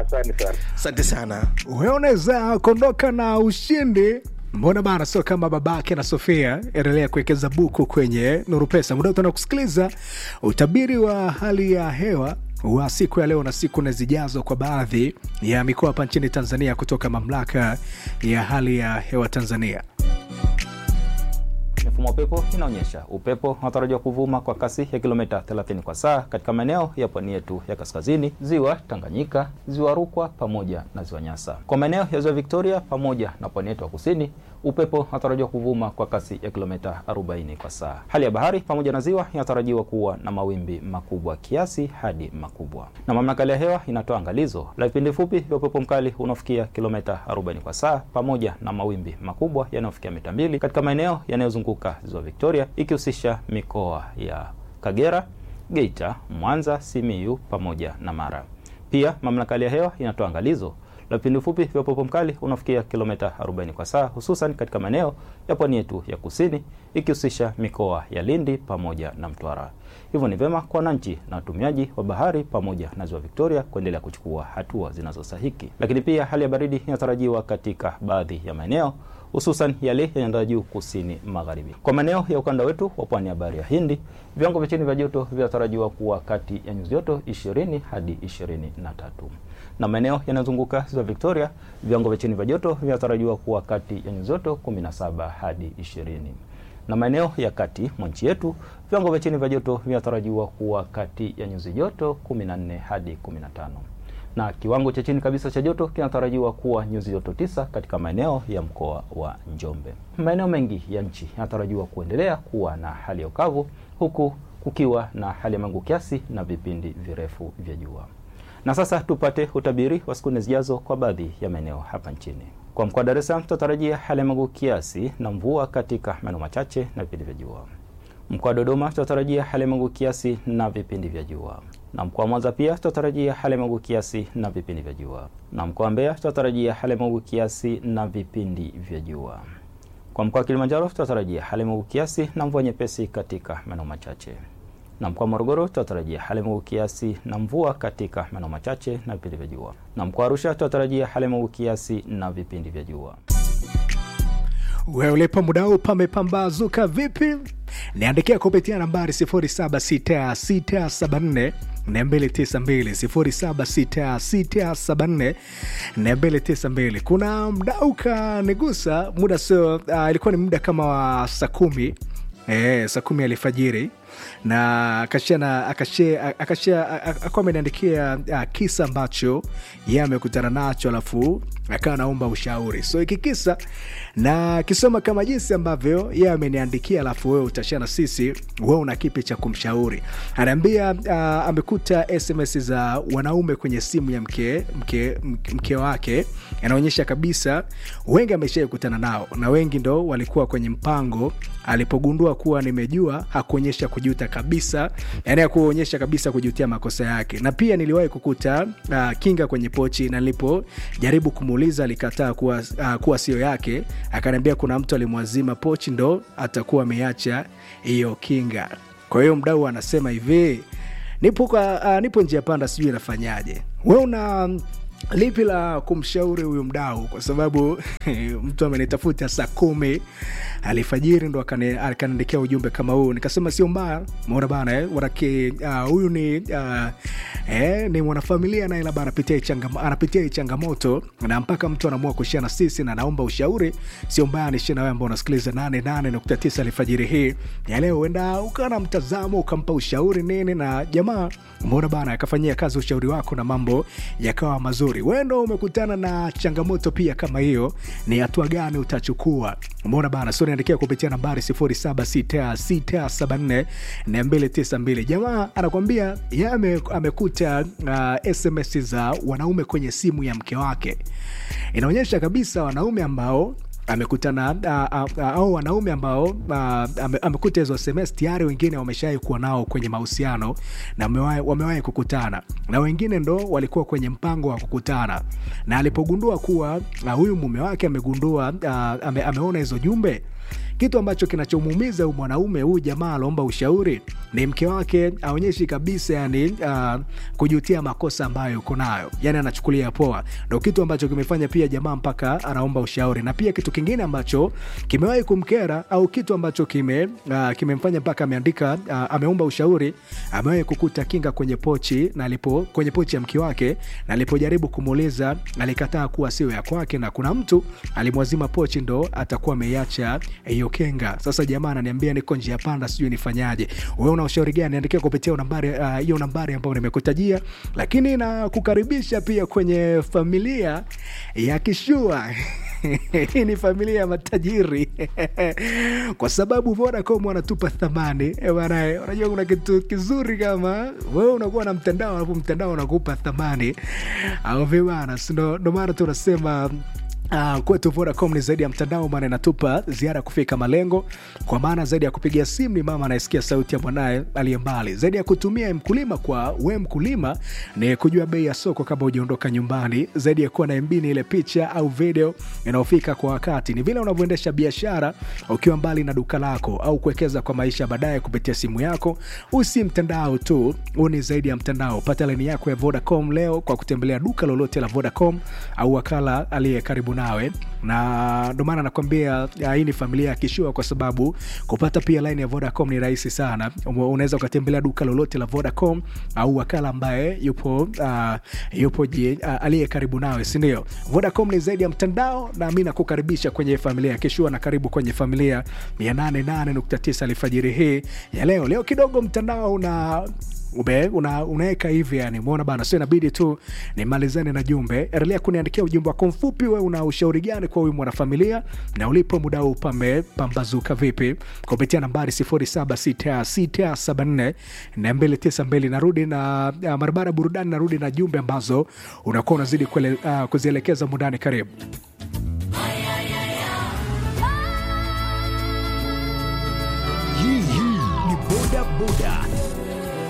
Asante sana. asante sana wewe unaweza kuondoka na ushindi mbona bana sio kama babake na sofia endelea kuwekeza buku kwenye nuru pesa muda tuna kusikiliza utabiri wa hali ya hewa wa siku ya leo na siku na zijazo kwa baadhi ya mikoa hapa nchini tanzania kutoka mamlaka ya hali ya hewa tanzania Mifumo ya upepo inaonyesha upepo unatarajiwa kuvuma kwa kasi ya kilomita 30 kwa saa katika maeneo ya pwani yetu ya kaskazini, ziwa Tanganyika, ziwa Rukwa pamoja na ziwa Nyasa. Kwa maeneo ya ziwa Victoria pamoja na pwani yetu ya kusini, upepo unatarajiwa kuvuma kwa kasi ya kilomita 40 kwa saa. Hali ya bahari pamoja na ziwa inatarajiwa kuwa na mawimbi makubwa kiasi hadi makubwa, na mamlaka ya hewa inatoa angalizo la vipindi fupi vya upepo mkali unaofikia kilomita 40 kwa saa pamoja na mawimbi makubwa yanayofikia mita mbili katika maeneo yanayozunguka ziwa Victoria ikihusisha mikoa ya Kagera, Geita, Mwanza, Simiyu pamoja na Mara. Pia mamlaka ya hewa inatoa angalizo la vipindi fupi vya upepo mkali unafikia kilomita 40 kwa saa hususan katika maeneo ya pwani yetu ya kusini ikihusisha mikoa ya Lindi pamoja na Mtwara. Hivyo ni vyema kwa wananchi na watumiaji wa bahari pamoja na ziwa Victoria kuendelea kuchukua hatua zinazostahiki. Lakini pia hali ya baridi inatarajiwa katika baadhi ya maeneo hususan yale ya nyanda juu kusini magharibi. Kwa maeneo ya ukanda wetu wa pwani ya bahari ya Hindi, viwango vya chini vya joto vinatarajiwa kuwa kati ya nyuzi joto 20 hadi 23 na maeneo yanayozunguka ziwa Victoria, viwango vya chini vya joto vinatarajiwa kuwa kati ya nyuzi joto 17 hadi 20 na maeneo ya kati mwa nchi yetu viwango vya chini vya joto vinatarajiwa kuwa kati ya nyuzi joto 14 hadi 15 na kiwango cha chini kabisa cha joto kinatarajiwa kuwa nyuzi joto tisa katika maeneo ya mkoa wa Njombe. Maeneo mengi ya nchi yanatarajiwa kuendelea kuwa na hali ya ukavu huku kukiwa na hali ya mawingu kiasi na vipindi virefu vya jua. Na sasa tupate utabiri wa siku nne zijazo kwa baadhi ya maeneo hapa nchini. Kwa mkoa wa Dar es Salaam tutatarajia hali ya mawingu kiasi na mvua katika maeneo machache na vipindi vya jua. Mkoa wa Dodoma tutatarajia hali ya mawingu kiasi na vipindi vya jua, na mkoa wa Mwanza pia tutatarajia hali ya mawingu kiasi na vipindi vya jua, na mkoa wa Mbeya tutatarajia hali ya mawingu kiasi na vipindi vya jua. Kwa mkoa wa Kilimanjaro tutatarajia hali ya mawingu kiasi na mvua nyepesi katika maeneo machache, na mkoa wa Morogoro tutatarajia hali ya mawingu kiasi na mvua katika maeneo machache na vipindi vya jua, na mkoa wa Arusha tutatarajia hali ya mawingu kiasi na vipindi vya jua. wewe ulipo muda huu pamepambazuka vipi niandikia kupitia nambari 76674 292 76674 kuna mdau kanigusa muda sio uh, ilikuwa ni muda kama wa saa kumi Eh, saa kumi alfajiri na akashia akashia akashia akawa ameniandikia uh, kisa ambacho yeye amekutana nacho alafu akawa anaomba ushauri so hiki kisa na kisoma kama jinsi ambavyo yeye ameniandikia alafu wewe utashia na sisi wewe una kipi cha kumshauri anaambia uh, amekuta sms za wanaume kwenye simu ya mke, mke, mke, mke wake anaonyesha kabisa wengi ameshai kutana nao na wengi ndo walikuwa kwenye mpango alipogundua kuwa nimejua hakuonyesha kujuta kabisa yani hakuonyesha kabisa kujutia makosa yake na pia niliwahi kukuta uh, kinga kwenye pochi na nilipojaribu kumuuliza alikataa kuwa, uh, kuwa sio yake akaniambia kuna mtu alimwazima pochi ndo atakuwa ameacha hiyo kinga kwa hiyo mdau anasema hivi nipo, kwa, uh, nipo njia panda sijui inafanyaje we una lipi la kumshauri huyu mdau kwa sababu mtu amenitafuta saa kumi alfajiri ndo akani- akaniandikia ujumbe kama huu nikasema sio mbaya mona bana eh, wanake uh, huyu ni uh, eh, ni mwanafamilia naye labda anapitia hii changam- anapitia hii changamoto na mpaka mtu anaamua kushia na sisi na naomba ushauri sio mbaya nishie na wewe ambao unasikiliza 88.9 alfajiri hii ya leo huenda ukawa na mtazamo ukampa ushauri nini na jamaa umeona bana akafanyia kazi ushauri wako na mambo yakawa mazuri wewe ndo umekutana na changamoto pia kama hiyo ni hatua gani utachukua umeona bana so niandikia kupitia nambari 0766744292 jamaa anakwambia ye ame, amekuta uh, sms za wanaume kwenye simu ya mke wake inaonyesha kabisa wanaume ambao amekutana uh, uh, uh, au wanaume ambao uh, ame, amekuta hizo sms tayari wengine wameshawai kuwa nao kwenye mahusiano na wamewahi wamewahi kukutana na wengine ndo walikuwa kwenye mpango wa kukutana na alipogundua kuwa uh, huyu mume wake amegundua uh, ame, ameona hizo jumbe kitu ambacho kinachomuumiza huyu mwanaume huyu jamaa aloomba ushauri ni mke wake aonyeshi kabisa yani uh, kujutia makosa ambayo uko nayo yani anachukulia poa ndo kitu ambacho kimefanya pia jamaa mpaka anaomba ushauri na pia kitu kingine ambacho kimewahi kumkera au kitu ambacho kime uh, kimemfanya mpaka ameandika uh, ameomba ushauri amewahi kukuta kinga kwenye pochi na alipo kwenye pochi ya mke wake na alipojaribu kumuuliza alikataa kuwa sio ya kwake na kuna mtu alimwazima pochi ndo atakuwa ameiacha hiyo kenga sasa jamaa ananiambia niko njia panda sijui nifanyaje wewe una ushauri gani niandikia kupitia nambari hiyo uh, nambari ambayo nimekutajia lakini na kukaribisha pia kwenye familia ya kishua hii ni familia ya matajiri kwa sababu Vodacom wanatupa thamani Eh bana, unajua kuna kitu kizuri kama wewe unakuwa na mtandao alafu mtandao unakupa thamani au vibana, ndo ndo maana tunasema Uh, kwetu Vodacom ni zaidi ya mtandao, maana inatupa ziara kufika malengo, kwa maana zaidi ya kupigia simu ni mama anayesikia sauti ya mwanaye aliye mbali, zaidi ya kutumia mkulima kwa we mkulima ni kujua bei ya soko kabla hujaondoka nyumbani, zaidi ya kuwa na MB ni ile picha au video inayofika kwa wakati, ni vile unavyoendesha biashara ukiwa mbali na duka lako au kuwekeza kwa maisha baadaye kupitia simu yako. Usi mtandao tu, huu ni zaidi ya mtandao. Pata laini yako ya Vodacom leo kwa kutembelea duka lolote la Vodacom au wakala aliye karibu nawe na ndo maana nakwambia hii ni familia ya kishua kwa sababu kupata pia line ya vodacom ni rahisi sana unaweza ukatembelea duka lolote la vodacom au wakala ambaye yupo uh, yupo uh, aliye karibu nawe sindio vodacom ni zaidi ya mtandao na mi nakukaribisha kwenye familia ya kishua na karibu kwenye familia 889 alfajiri hii ya leo leo kidogo mtandao una ube una, unaweka hivi yani umeona bana sio inabidi tu nimalizane na jumbe endelea kuniandikia ujumbe wako mfupi we una ushauri gani kwa huyu mwanafamilia na ulipo muda huu pamepambazuka vipi kupitia nambari 076674 292 narudi na uh, barabara burudani narudi na jumbe ambazo unakuwa unazidi kuele, uh, kuzielekeza mundani karibu hii ni boda boda